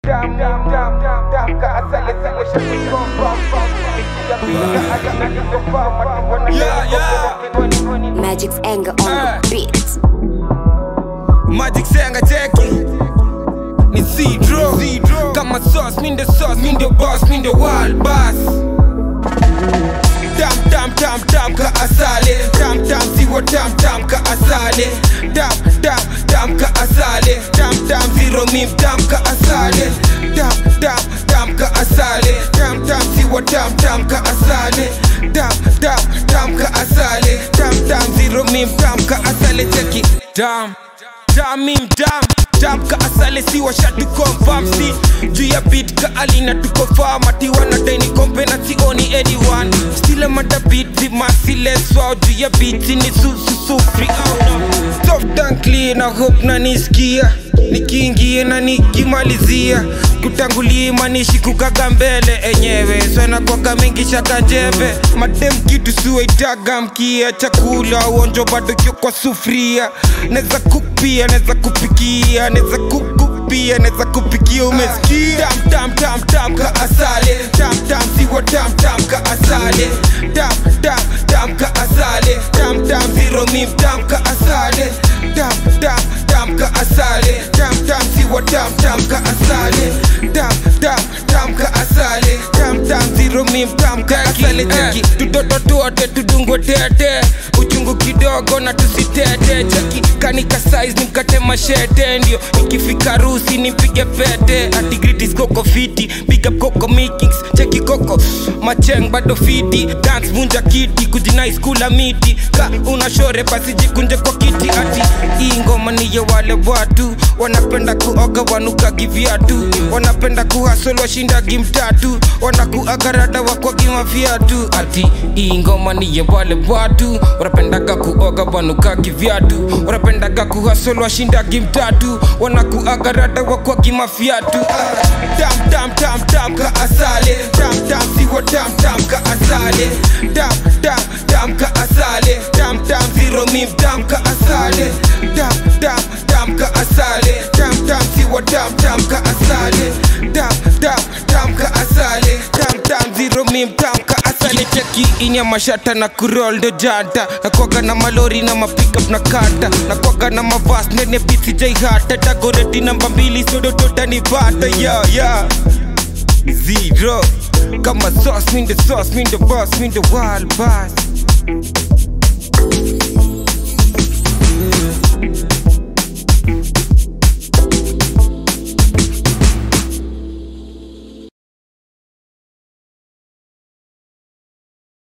Dam, dam, dam, dam, dam, kaasali siwa siya kukomba Yeah, yeah. Magic's anger on Eh. the beat. Magic Senga cheki ni Cedro kama sauce, mi ndo sauce, mi ndo boss, mi ndo wild boss Tam tam tam tam ka asale Tam tam siwa tam tam ka asale Tam tam tam ka asale Tam tam zero mim tam ka asale Tam tam tam ka asale Tam tam siwa tam tam ka asale Tam tam tam ka asale Tam tam zero mim tam ka asale cheki Tam Tam mim tam Tam ka asale si washatu confirm si Juu ya beat ka alina tuko farm Ati wanadai ni kompe na sioni anyone Still I'm at the beat with my silence Wow juu ya beat ni su su su free out no Soft and clean I hope na nisikia Nikiingie na nikimalizia kutangulia imanishi kukaga mbele enyewe sana kwaga mingi shaka njeve madem kitu suwaitaga mkia chakula uonjo bado kio kwa sufria neza kupia neza kupikia neza kukupia neza kupikia umesikia tam tam tam tam ka asale tam tam siwa tam tam ka asale tam tam tam ka asale tam tam zero mim tam ka asale tam tam tam ka asale tam tam siwa tam tam ka asale tam tam tam ka asale tam tam zero mim tam ka asale cheki tutoto tuote tudungwe tete uchungu kidogo na tusitete cheki kanika size nimkate mashete ndio ikifika rusi nimpige pete atigritis koko fiti big up koko mikings cheki koko macheng bado fiti dance vunja kiti kujinai skula miti ka una shore basi jikunje kwa kiti ati hii ngoma ni ya wale watu wanapenda kuoga wanukagi viatu wanapenda kuhasol washindagi mtatu wanakuagarada wakwagima viatu ati hii ngoma ni ya wale watu wanapendaga kuoga wanukagi viatu wanapendaga kuhasol washindagi mtatu wanakuagarada wakwagima viatu Ah, tam tam tam tam ka asale tam tam siwa tam tam ka asale tam tam tam ka asale tam tam zero mim tam ka asale tam tam tam ka asale tam tam siwa tam tam ka asale tam tam tam ka asale tam tam zero mim tam ka asale cheki inya mashata na kurol ndo janta nakwaga na malori na mapikup na kata nakwaga na mavas nene biti jai hata tagoreti namba mbili sodo totanipata ya ya zero kama sauce mi ndo sauce mi ndo boss mi ndo wild boss